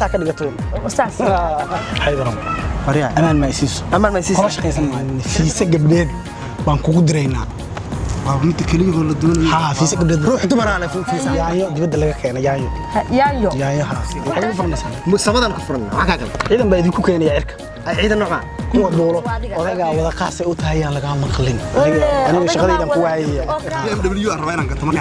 saa ka dhigatoon saas xaydaran waryaa amaan ma isiiso amaan ma isiiso kala shaqaysan maayo fiise gabdheed baan kugu diraynaa waa midda keligoo la doonayo haa fiise gabdheed ruux dumar aan fiisa yaayo dibadda laga keenay yaayo yaayo yaayaha waxay ugu furnaysaa sabadan ku furan maxaa kaa kale ciidan baa idinku keenaya cirka ay ciidan nooca kuwa duulo odagaa wada qaasay u tahay yaan lagaa maqlin Aniga- aniga shaqadaydan ku waayaya BMW aan rabaa inaan gato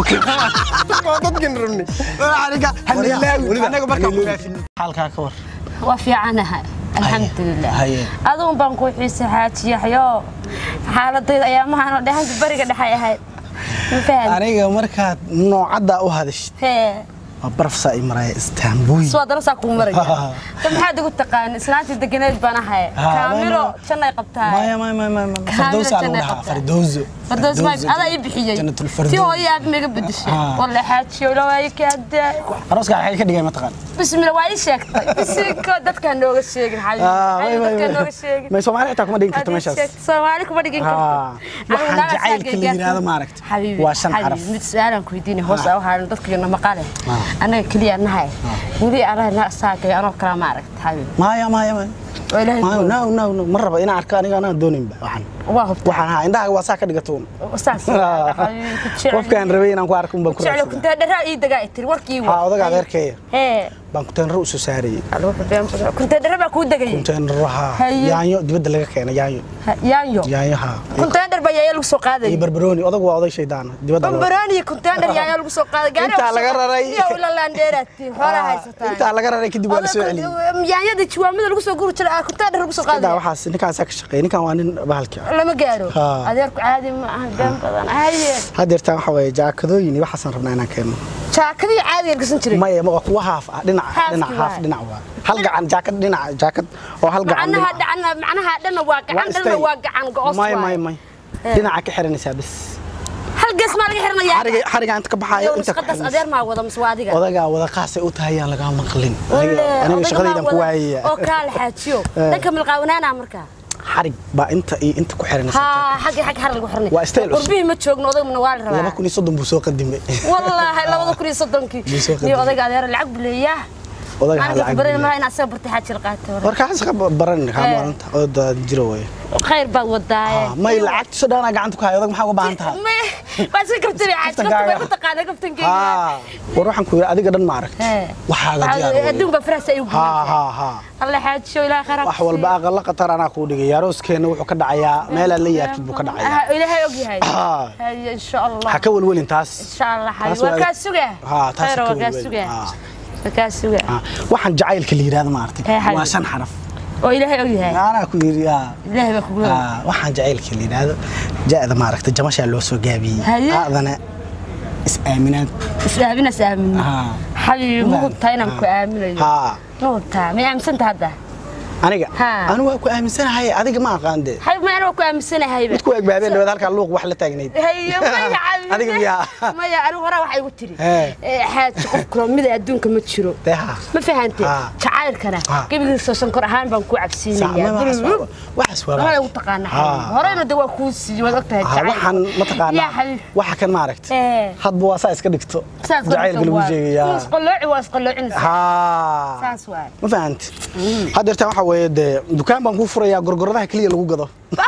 markaa dadkan rabni aniga anaga markaan ku faafin xaalkaa ka war waa fiicanahay alxamdulilah haye. aduun baan ku xiisa xaajiyaxyo xaaladayda ayaamahan oo dhahanka bariga dhexay ahayd ma fahan aniga markaad noocaddaa u hadashid hee waa barafsaa i maraya istaanbuy soo darasaa kuu maraya ta maxaad igu taqaan islaantii deganeed baan ahay Ah, kaamiro maya. jannay qabtaa maya maya maya maya Kaamil fardowsaa lagu jannay dhahaa qabtaa. fardowso fardoos maag adaa ii bixiyey Jannatul tii Firdaws. hooyo aad miga bedeshay Ah. walla xaajiyo lawaayo kaada arooska waxay ka dhigay mataqaan bismillah waa ii sheegtay bisinko dadkaan nooga sheegin xabiibi xabiibi dadkaan nooga sheegin may soomaali xitaa kuma dhigin karto Hadii meeshaas sheegto, Soomaali kuma dhigin karto Ah, waxaan jacaylka la yiraahdo maaragta Xabiibi, waa shan xabiibi, xaraf mid su'aalan ku weydiinay hoos u haaran dadka na maqale anaga kaliya nahay weli anaga na saakay anoo kala maaragta xabiibi maya maya maya oo ilaahay maya no no no ma raba inaan arko aniga anaan dooninba waxaan waa hubta waxaan ahaa indhaha waa saa ka dhigatoon saas xabiibi ku jecel qofkaan rabay inaan ku arko unbaan ku jecel raadsadaa kunta dharaa ii dagaa tiri warkii haa odaga adeerkeeya hee baan kunteenaro u soo saarayey kunta dhara baa kuu degayay kunteenaraha Haye. yaanyo dibadda laga keenay yaanyo yaanyo yaanyaha kunteendhar baa yaaya lagu soo iyo qaaday barbarooni odagu waa oday shaydaana dibadda loo- bambaraan iyo kunteendhar yaaya lagu soo qaaday gaari Intaa laga raray. iyo ila laandheeraati xoolaha haysataa intaa laga raray kadib waa la soo celiyey yaanyada jiwaamada lagu soo guri jiray kunteendhar lagu soo daa qaaday waxaas ninkaasaa ka shaqeeya ninkan waa nin bahalki ah lama gaaro Ha. adeerku caadi ma aha been badan haye haddeertaan waxa waaye jaakadooyin iyo waxaasaan rabnaa inaan keenno jaakadii caadiga gasan jiray maya waa kuwa haaf ah dhinac Haafki dhinac haaf waay. dhinac waa hal gacan jaakad dhinac jaakad oo hal gacan macnaha dhinac ah. dhacna macnaha dhana waa gacan dhana style. waa gacan go'os maya maya waay maya dhinaca ka xiranaysaa bas hal gees maa laga xiranayaa xariga xariga inta ka baxaayo Yow, inta ka nusqadaas xiranaysaa. adeer maa wada mise waa adiga odagaa wada qaasay u tahay yaan lagaa maqlin Walle, aniga aniga odaga shaqadaydan maa ku wada- waayaya oo kaala xaajiyo dhanka milqaawanaana markaa xarig baa inta iyo inta ku xiranaysaa ها حق حق حر lagu xirnay Waa style cusub. qurbihii ma joogno odagna waa la laba rabaa kun iyo soddon buu soo qadimay wallaahi labada kun iyo soddonkii Buu soo niyo qadimay. odayga adeer lacag buleeyaa odaga ha maalinka lacag baran bixiyo. maa inaad soo bartay xaajir qaata warkaas ka baran Eh. kaamaalanta oo daa jiro way khayr baad wadaaye may lacagta soo dhaana gacanta ku hayo odag maxaa uga baahan tahay baa iska kabtiri xaaj Kaftankaaga. kaftan bay ku taqaana kaftankeyga haa war waxaan ku yiri adiga dhan ma aragti waxaaga diyaar weeye. adduun baa farahsa igu haa haa haa alla xaajiyo ilaahay khayr ha wax ku walba aqalla qatar anaa kuu dhigay arooskeenna wuxuu ka dhacayaa meelaad la yaabtid buu ka dhacayaa Ah, ilaahay og yahay Haa. haye insha allah ha ka welwelin taas insha allah Taas xabiib waa waa- kaa sugaa Haa, taas khayr ha ka waa kaa welwelin. sugaa Haa. waa kaa sugaa Haa. waxaan jacaylka la yidhaahdo ma aragtay Eh, xabiib. waa shan xaraf oo ilaahay og yahay anaa ku yiri haa. ilaahay baa kugu Haa, waxaan jacaylka la yidhaahdo ja'da ma aragtay jamashaa loo soo gaabiyey Haye. aadana is-aaminaad is-aamina is-aamin Haa. xabiibi ma hubtaa inaan ku aaminayo haa ma hubtaa may aaminsanta hadda aniga Haa. anigu waa ku aaminsanahay adiga ma aqaan dee xabiib ma anaa ku aaminsanahayba mid ku eg baabeen dhawaad halkaa luuq wax la taagnayd haye maya xabiibi Adiga miyaa? maya anigu horaa waxaa igu tiri Ee. Eh, xaaji qof kula mida adduunka ma jiro dee haa ma fahante Ah. jacaylkana Ah. gebigiisa sonkor ahaan baan ku cabsiinayaa Bulbul. waxaas waa Lama lagu taqaana Ah. xabiib horeyna de waa kuu siiyey waad ogtahay Ah, waxaan ma yaa taqaanaa xabiib waxa kan maaragta Ee. hadba waa saa iska dhigto saas jacaylka lagu sheegayaa isqallooci waa isqalloocinaysa haa saas waay ma fahanti haddeertaan waxaa weeye dee dukaan baan kuu furayaa gorgoradaha keliya lagu gado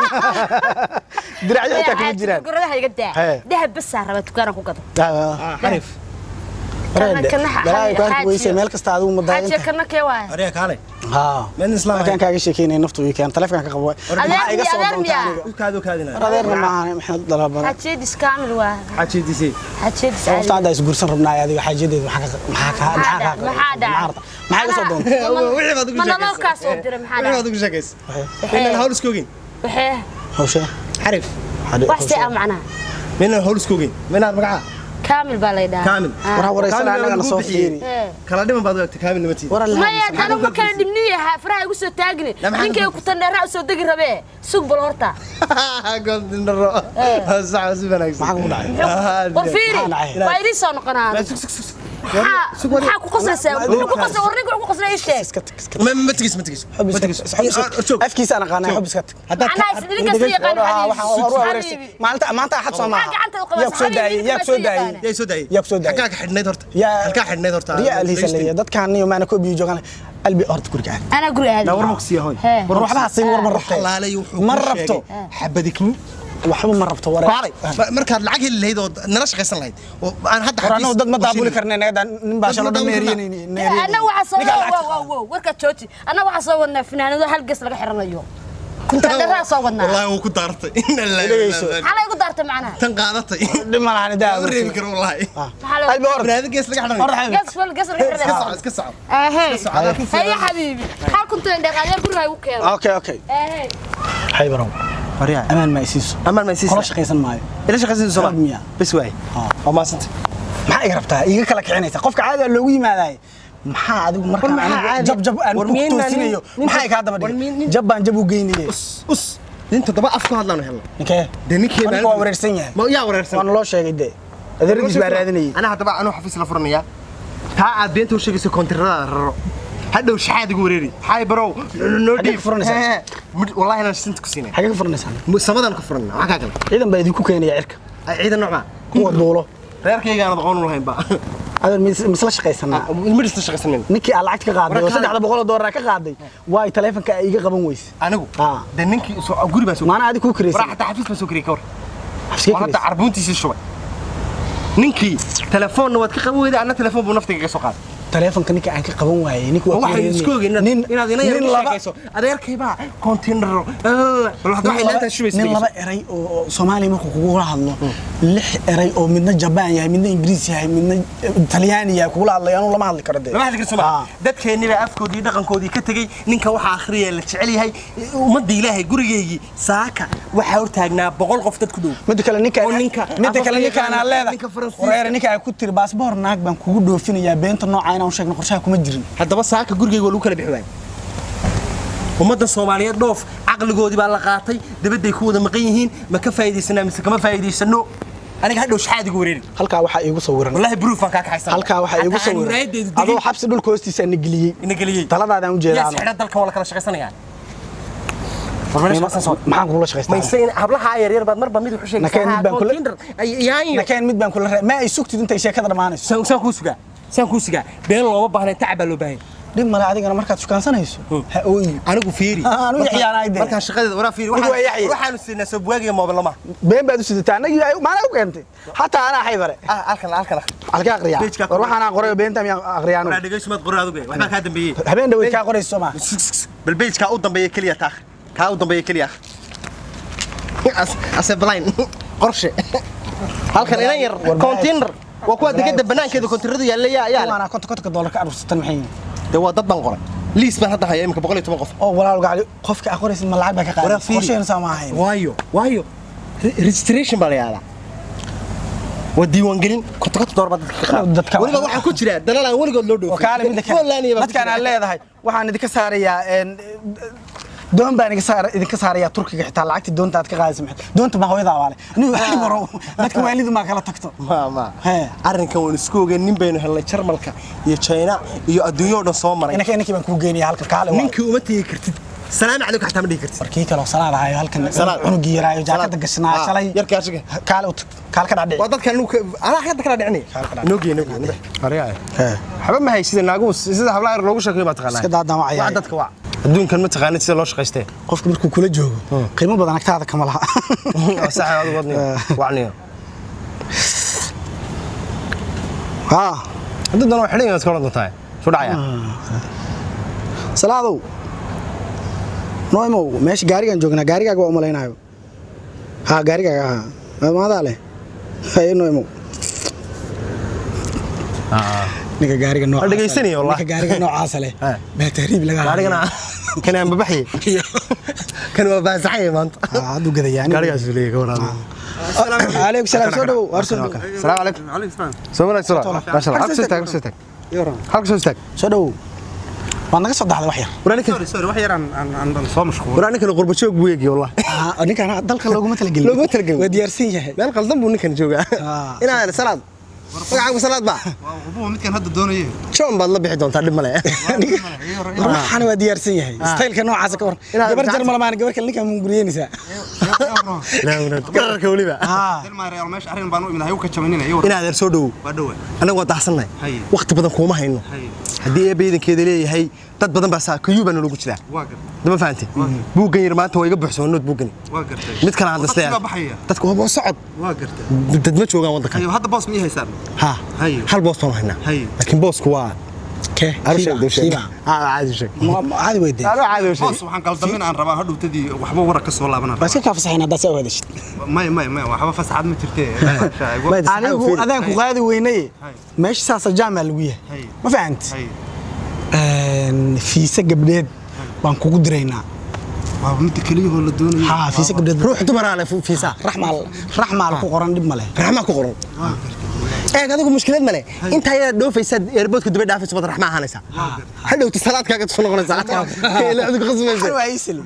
diracyo xitaa kuma jiraan guradaha iga daa Hee. dahab basaa raba dukaana ku gado xarif Kana- kana xa- balaayo ku arki xaaji- weyse meel kasta adigu xaajiya madaayinta kana kee waay ariga kaale haa meel islaam markaan kaaga sheekeynaya naftu ii keen taleefanka ka qabo maxaa iga soo adeer doonta miyaa? aniga ulkaadu kaadina war adeerna maahan maxaad dalabana xaajiyadis kaamil waa xajiidisay xaajiyadis sababta hadda isguursan rabnaa adiga xaajadeedu maxaa ka maxaa ka Maxaa maxaa dhac- maxaa dhac- ka maxaa iga soo doonta wixii baad ugu ma sheekaysaa. nololkaas oo dira maxaa wixii baad dhaca ugu sheekaysa inaan hawl iskoogin waxee hawshe xarif wax see ah macnaha minaan hawl iskoogin minaan magaca kaamil baa lay dhahaa kaamil Ah. war wareysana Kaamil annagana lagu soo bixiyey. fiiri Ee. kala dhiman baad u egtay kaamil namatii war alla maya anigu ma kala dhibniyaha faraha igu soo taagni Ya, maxaa ninkay ka ku tandheeraa u soo degi rabee sug bal horta goldindharo sax si wanaagsan maxaa kugu dhacay war fiiri Maxaa dhacay? waa idiin soo noqonaa sug sug sug maxaa maxaa ku qoslaysaa wuxuu ku qosla warninka wuxuu ku qosla ii sheeg iska tag iska ma ma tegis ma tegis xub ma iska tegis tag xub iska joog tag afkiisa aan aqaanay xub iska tag haddaad macnaha isdilin kasta yaqaan xabiibi maalinta maanta axad soo maaha gacanta u qabas, yaa ku soo daayay xabiibi, yaa ku soo ninka daayay ma yaa soo daayay yaa ku soo daayay halkaa ka xidhnayd horta yaa halkaa xidhnayd horta riya alhiisa leeyahay dadkaan niyo maana koobiyo joogaan qalbi horta guriga aad anaa guri aadi war ma kusiiya hoy Hee. war waxba siin war ma rabto xalaalay wuxuu ma ku rabto sheegay xabadikni waxba ma rabto war kaalay markaad lacag heli lahayd oo nala shaqaysan lahayd oo aan hadda war annagu dad ma daabuli karnay naga nin baa Dad ma shalo daabuli neeriyanayni anna waxaa soo wow wow wow warkaad jooji anna waxaa soo wadnaa finaanado hal ges laga xiranayo kuntaadaraa soo wadnaa wallahi wuu ku daartay inna Dhegeyso. lillahi maxaa laygu daartay macnaha tan qaadatay dhib ma lahan daa ma reebi karo wallahi maxaa laygu qalbi hor banaadi gees laga hor xidhanay xabiib ges wal ges laga iska xiranayo soco iska soco ahey soco, adaa ku filan. haya xabiibi xal kunta indhaqaadee guriga igu keeno okay okay ahey xaybarow waryaa amaan ma isiiso amaan ma isiiso kala shaqaysan maayo ila shaqaysan soo Qalbi miyaa? bas waay Ah. waa maasanta maxaa iga rabtaa iga kala kicinaysa qofka caadiga loogu yimaadaay maxaa adigu markaan maxaa anigu caadi? jab jab aan War ku miyayna toosinayo nin- nin- maxaa kaa daba war dhigay nin- jab baan jab u geynayay us us nin toddoba af ku hadlaanu helno ninkee dee ninkii Ninka waa wareersan yahay ma yaa wareersan waana loo sheegay dee adeeradiis baa raadinayay ana haddaba anuu xafiis la furanayaa taa aad beenta u sheegayso koontiradaada raro hadhow shaxaad igu wareeri xaay barow noo Xaggee dhiib ka furanaysaa? Hee, mid- wallahi inaan sinta ku siinay xagee ka furanaysaan samadaan ku furanna waxaa kaa kale ciidan baa idinku keenaya cirka Ay, ciidan noocmaa kuwa duulo reerkayga aanad aqoon u lahayn ba adeer mis- misla shaqaysanaa midhista shaqaysanin ninkii aad lacagta ka qaaday oo Warkaan- saddexda boqol oo doolar ka qaaday waay taleefanka ay iga qaban weyse anigu Ah. dee ninkii soo- guri baan soo maana adi kuu waraa kiraysan xataa xafiis baan soo kariyay ka war xabskee oo hadda kiraysan carbuuntiisii shubay ninkii telefoonna waad ka qaban weyday anna telefoon buu naftiga ka soo qaaday taleefanka ninka aan ka qaban waayey ninka waa waxay isku ogeyn inaad nin inaad ina yar nin ka laba sheekayso adeerkaybaa kontinaro waxay laanta shubaysa nin laba eray oo oo soomaaliya markuu kugula hadlo lix eray oo midna jabaan yahay midna ingiriis yahay midna talyaani yahay kugula hadlay anuu lama hadli karo dee lama hadli karso Ah. ma dadkeennii baa afkoodii dhaqankoodii ka tegey ninka waxaa akhriya la jecel yahay ummadda ilaahay gurigeygii saaka waxaa hortaagnaa boqol qof dad ku dhow midda kale ninka Oo ninka- midda kale afafka ninkaan yaqaan, aan leedahay ninka Faransiiska. wareer ninka ay ku tiri baasboor naag baan kugu dhoofinayaa beenta nooca inaan u sheegno qorshaha kuma jirin haddaba saaka gurigeyga waa lagu kala bixi waayey ummadda soomaaliyeed dhoof caqligoodii baa la qaatay dabadday ku wada maqan yihiin ma ka faa'iidaysanaa mise kama faa'iidaysano aniga hadhow shaxaad igu wareeri halkaa waxaa iigu sawiran wallahi bruufaan kaa kaxaysan halkaa waxaa iigu sawiran adoo xabsi dhulka hoostiisa na geliyey ina geliyey taladaadaan u jeedaa yaa ano. sixidha dalkan waa la kala shaqaysanayaa war meesha shaqaysan soo maxaan kugula shaqaystaa mayse in hablaha yaryar baad marba mid wuxuu Nakeen mid baan kula- sheegaysaa yaayo nakeen mid baan kula ra- ma ay sugtid intay sheekada dhammaanayso saan saan kuu sugaa saan kuu sugaa been looma baahnayn tacab baa loo baahan dhib male adigana markaad shukaansanayso ha ooyi anigu fiiri Ah, anigu Markaan- yaxyaanahay dee. markaan shaqadeeda waraa fiiri Anigu waa yaxye. waxaanu siinaa soo buwaagiga moobilama been baad u sidataa anagii maana u keentay xataa anaa xaybare halkan halkan halka aqriyaa Page-ka war waxaan qoray beenta miyaan aqriyaa waraa anigu dhegeyso maad qoray adugu waxbaa kaa dambeeyey habeen dhaweyd kaa qorayso soo maa bal page-kaa u dambeeya keliya taakh kaa u dambeeya keliya ase blind qorshe halkan inan yar War- container waa kuwa degada banaankeeda kontinaradu yaalla yaa yaa leh. waana konta kontonka doolar ka aruursatan maxay yihiin dee waa dad baan qoray liis baan hadda haya iminka boqol iyo toban qof oo walaal gacli qofka aad qoraysid ma lacag baa ka qaaday Waraa fiiri. qorsheena saa ma ahayn waayo waayo Re- registration baa la yihahdaa waa diiwaangelin konta konta doolar baa dadka ka qaada Dadka- weliba waxaa ku jira dalal aan weligood loo oo dhoofin kaale midda Poland iyo kale baa ku dadkaan jira. aan leedahay waxaan idinka saarayaa een, doon baan idinka saar- idinka saarayaa turkiga xitaa lacagtii doonta aad ka qaadaysa maxay doonta ma hooyadaa waale anigu waxay baro dadka waalidu maa kala tagto ma ma Hee. arrinkan waan isku ogeyn nin baynu helnay jarmalka iyo china iyo adduunyo oo dhan soo maray inaka inankii baan kuu geynaya halka kaale waa ninkii uma tegi kartid salaam calaykum xataa ma dhihi kartid warkii kale oo salaad ahayo halkan Salaad. cunugii yaraayo jaakada Salaad. gashnaa Ah, shalay yarkaa shiga. kaale u tag kaale ka dhadhici waa dadkan anigu ka- anaa hadda kala dhicinay Kala kala noogey noogey waxba ma haysida naagu sida hablaha yar loogu sheekeeyo baa taqaanaa Iska daadaan waa cayaaya. Waa dadka waa adduunkan ma taqaanid sida loo shaqaystee qofka markuu kula joogo qiimo badan agtaada kama laha sax adigu wadniyo wacniyo haa hadda dan waa xidhan yahay iska odhan doontaa soo dhacaya salaadow nooimow meesha gaarigaan joognaa gaarigaaga waa umalaynayo haa gaarigaaga haa maadaa leh haye nooimow ninka gaariga noocaasa Waa dhegaysanaya wallahi. ninka gaariga noocaasa leh Ah. baa tahriib laga gaarigana kan aan babaxay kan waa baasaxay maanta hadduu gadayaa gaarigaas uu leeyahay ka waraabay aleykum salaam soo dhowow waar soo dhowow السلام عليكم سو مالك سرعة ما شاء الله حق سوستك حق سوستك حق سوستك soo dhowow waad naga soo daxday wax yar ورانك سوري سوري wax yar aan aan aan soo mashquul ورانك الغربة شوق بويقي والله Ah, ninkan dalka looguma talagelin Looguma talagelin. waa diyaarsan yahay meel qaldan buu ninkan joogaa Ah. inaan salaad magacaagu salaad baa Waa midkan hadda doonayay. john baad la bixi doontaa dhib male waxaan waa diyaarsan yahay staylka noocaas ka war Inaad gabar gacanta- jarmal maan gabar kale ninkaa munguriyeynaysaa gararka weliba Dilma real meesha arrin baan u imid hayu ka jabanina iyo inaad adeer soo dhowow waa dhawa. annagu waa daahsannahay Haye. waqti badan kuuma hayno Haye. haddii eebba iidankeeda leeyahay dad badan baa saa kayuu baa nologu jiraa Waa gar. dama fahanti buuggan yar maanta waa iga buuxsama nood buuggani Waa gartay. mid kale aan Dadka dasleeyahay baa baxaya. dadku waa boos socod Waa gartay. dad ma joogaan waddankan Hayo hadda boos ma ii haysaan. ha Haye. hal boos baan haynaa Haye. laakiin boosku waa kee Shiiba, shiiba. shiiba Ah, caadi sheeg caadi weydee Alo, caadi sheeg Boos waxaan qaldamin aan rabaa hadhowtadii waxba warar ka soo laabanaa. waa iska kaa fasaxayn haddaa saa u hadashid May may may waxba fasaxad ma jirtee. Mayd- anigu Fiiri. adaan ku qaadi weynaye Haye. meesha saasa jaamaa lagu yahay Haye. ma fahanti Haye. fiise gabdheed baan kugu diraynaa Waa mid kaliya oo la doonayo. haa fiise gabdheed ruux dumaraa leh fiisa raxmaal raxmaal ku qoran dhib ma leh raxmaa ku qoran eeg adigu mushkilad male inta ayaad dhoofaysaad eerboodka daba dhaafaysa baad raxmaa ahaanaysaa hadhowta salaadkaaga soo noqonaysa ila adigu qasmaysa waa isli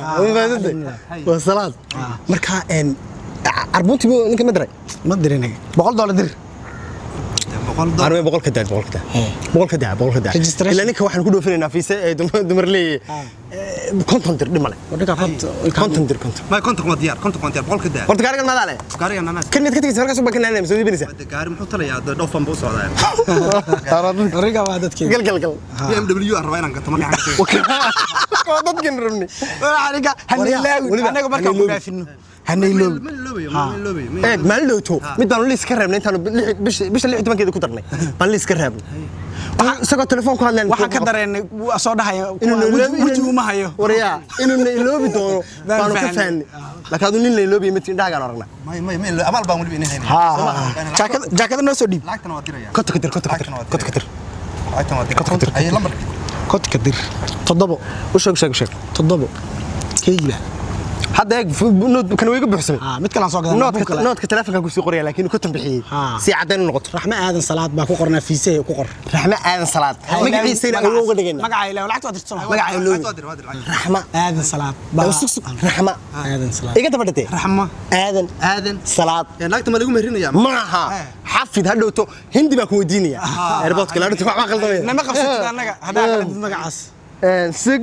waa salaad marka een arbunti ninka ma diray ma dirin boqol doolar dir Boqol dollar. arme boqolka daa boqolka daa boqolka daa boqolka daa Registration. ilaa ninka waxaan ku dhoofinaynaa fiise ee dumar leeyahay konton dir dhimale konton dir konton May konton waa diyaar. Konton waa diyaar. Boqolka daa. horta gaarigan maadaa leh Gaariga nanaas. kan mid ka tegaysa markaas baa ka naanaysa soo iibinaysa Hadda gaari muxuu talayaa? Hadda dhoofan buu u socdaa. riga waa dadkeeda gal gal gal BMW aan rabaa inaan gato ma gacan ka tagay. waa dadkan rabni aniga hanilaawi weliba, anaga markaan ku hanilaawi. dhaafino hanilaawi Ma iloobayo, ma iloobayo. ma eeg maalin dhowto mid baan liis ka reebnay intaanu lix- bisha- bisha lix iyo tobankeeda ku darnay baan liis ka reebnay Waxaan- isagoo telefoon ku hadleen waxaan ka dareennay waa soo dhahaya inuu na iloobi- weji uma hayo waryaa inuu na iloobi doono Baan baanu ka fahnay. fahnay laakiin aduu nin la iloobiya mid indhahagaan aragnaa may may may abaal baan waliba inay haynin. jaakada jaakada noo soo dhiib Lacagtana waa diraya. kota ka dir kota ka dir Lacagtana waa kota ka dir Lacagtana waa diraya. Haye lambarka. kodka dir toddobo u sheeg u sheeg u sheeg toddobo keyba hadda eeg fu- nood kan way iga buuxsamay aa mid kalaan soo gadan noodka noodka telefoonka ku sii qoraya laakiin kotan bixiyey Ah. si caddayn u noqoto raxme aadan salaad baa ku qornaa fiisee ku qor raxme aadan salaad magaciisayna awow uga dhigayna magaca ilaahi lacagta waa dirsan magaca iloobi Lacagta waa dir, waa dir, lacagta. raxma aadan salaad baa sug sug raxma aadan salaad iga daba dhatee Raxma. aadan Aadan. salaad Ee, lacagta ma lagu meherinayaa? maaha xafid hadhowto hindi baan ku weydiinaya airportka laadhunta waxbaa qaldamaya nama qabsatid annaga haddaa qaladid magacaas sig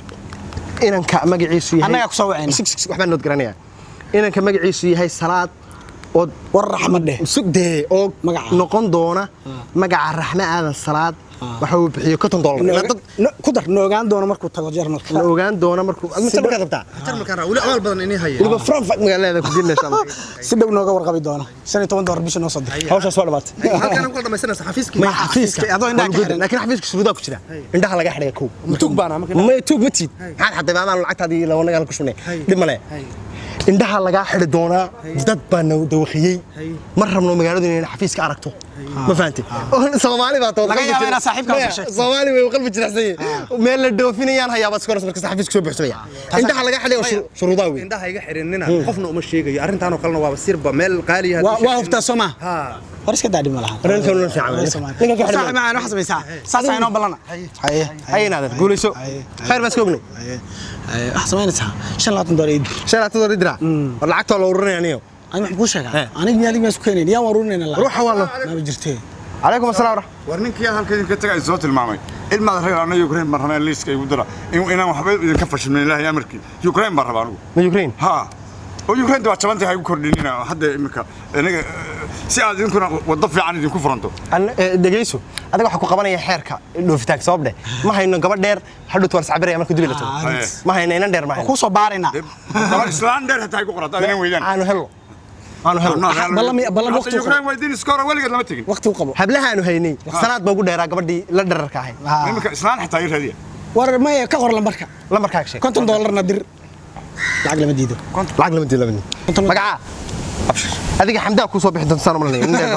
inanka magaciisu yahay Annagaa ku soo wacayna. Sig, sig, sig, waxbaan nood garanaya inanka magaciisu yahay salaad oo war raxmad dheh sugdee oo Magaca. noqon doona magaca raxme aadan salaad waxa uu bixiyo konton dollar ilaa dad No- ku dar noogaan doono markuu tago jarmalka la ogaan doona markuu adma markaad rabtaa Jarmalkaan raa, weli abaal badan inay hayeen. weliba frankfurt magaalada ku jirna insha allah si dhow nooga warqabi doono shan iyo toban doolar bisha noo soo dir hawshaas waa dhamaatay Halkaan ku dhamaysanaysa xafiiskii. Ma xafiiska, adoo indhaha ka xiran. laakiin xafiiska shuruudaa ku jira indhaha laga xidhay kow Tug baan ama ma tuug ma tiid maxaad xaday maadaan lacagtaadii labanagaan ku shubnay dhib male indhaha lagaa xidhi doonaa dad baa na dawaqiyey ma rabno magaaladu inay xafiiska aragto ma fahanti soomaali baa tood Laga yaabaa inaad saaxiibkaa soo sheegto. soomaali way qalbi jiracsan yihiin meel la dhoofinayaan hayaabaa iska horas markasta xafiiska soo buuxsamaya indhaha laga xidhay oo shuru- shuruudaa wey indhaha iga xirinina qofna uma sheegayo arrintaanoo kalena waaba sirba meel qaali ah waa waa huftaa soo maa ha hor iska daadhi ma laha Arrinkan una fiican wey. Ninkan ka xidhan saaxiib macaan waxa samaysaa saasaa inoo ballana haye haynaadar guulayso khayr baan iska ognay waxa samaynaysaa shan labaatan doolar ii dir shan labaatan dollar dira war lacagtoo la ururinaya aniyo ani waxaan kuu sheegaa aniga iyo adiga maa isku keenayn yaa warurinayna lacag ruuxa waa lo maaba jirtee calaykum asalaam warax war ninkii halka idinka tagay soo tilmaamay ilmaad reer anna ukraine baan rabaa in liiska igu dira in- inaan waxba idinka fashilmin ilaahay amarkii ukraine baan rabaa anigu ma ukraine ha oo ukraine waa jabantay ha igu kordhinina hadda imika aniga eh, si aad idinkuna waddo fiican idinku furanto An- eh, dhegayso adiga waxaa ku qabanaya xeerka dhoofitaanka sabab dheh ma hayno gabadh dheer hadhowt waan sacbiraya marka dubi la tago Haye. ma hayno inan dheer ma hayno kuu soo baaraynaa Dee, gabar islaan dheer hataa igu qorata adinan weydaan aanu helno aanu helno ballan- ballan waqti u qabo. ukraine weydiin iskoora weligeed lama tegin waqti u qabo hablahaanu haynay salaad baa ugu dheeraa gabadhii la dherarka ahayd imika islaan xitaa ii raadiya war maya ka qor lambarka lambarkaaga sheeg konton doolarna dir lacag lama diido lacag lama diin lama diin magacaa abshir adiga xamdaa kuu soo bixi doonta saan malanaya nin dheer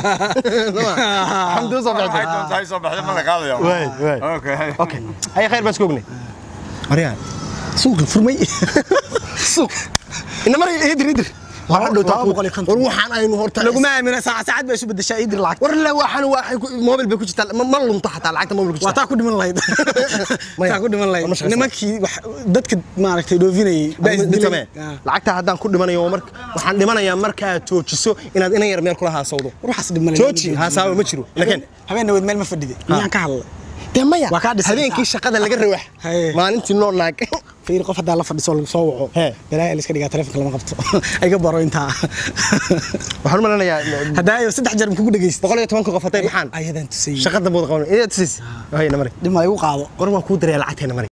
baa. xamdi u soo bixi waxay doonta doontaa soo baxda ma la qaadaya Waay, waay. okay hay. okay haya khayr baan iska ognay maryaan suuqa furmay suuq ina mar idir idir war hadhow taa laba ku- boqol iyo konton. war waxaan aynu horta laguma aamina saacad saacad baa isu bedeshaa idir lacag war la waxaan waxay ku- mobil bay ku jirtaa ma ma lunto xataa lacagta mobil ku waa jirtaa taa ku dhiman lahayd Maya. taa ku dhiman War ma lahayd shaqaysaa? nimankii wax- dadka maaragtay dhoofinayay baa Mid isdilay samee. Ah. lacagta haddaan ku dhimanayo waa marka waxaan dhimanayaa markaad joojiso inaad inan yar meel kula haasawdo war waxaas dhiman jooji haasaabo ma jiro laakiin habeen naweed meel ma fadhide miyaan ka hadlay dee maya Waa kaa dhisay. habeenkii shaqada laga rawax Haye. maalintii noo naag fiir qof haddaa la fadhiso lagu soo waco Hee. balaayaa la iska dhigaa taleefonka lama qabto iga baro intaa waxaan u malanayaa haddaayo saddex jeer kugu dhegeysta boqol iyo tobanka qof hatay maxaan ayadaan tusayey shaqada booda qaban idaa tusis hayna mari dhima igu qaado war waan kuu daraya lacagteena mari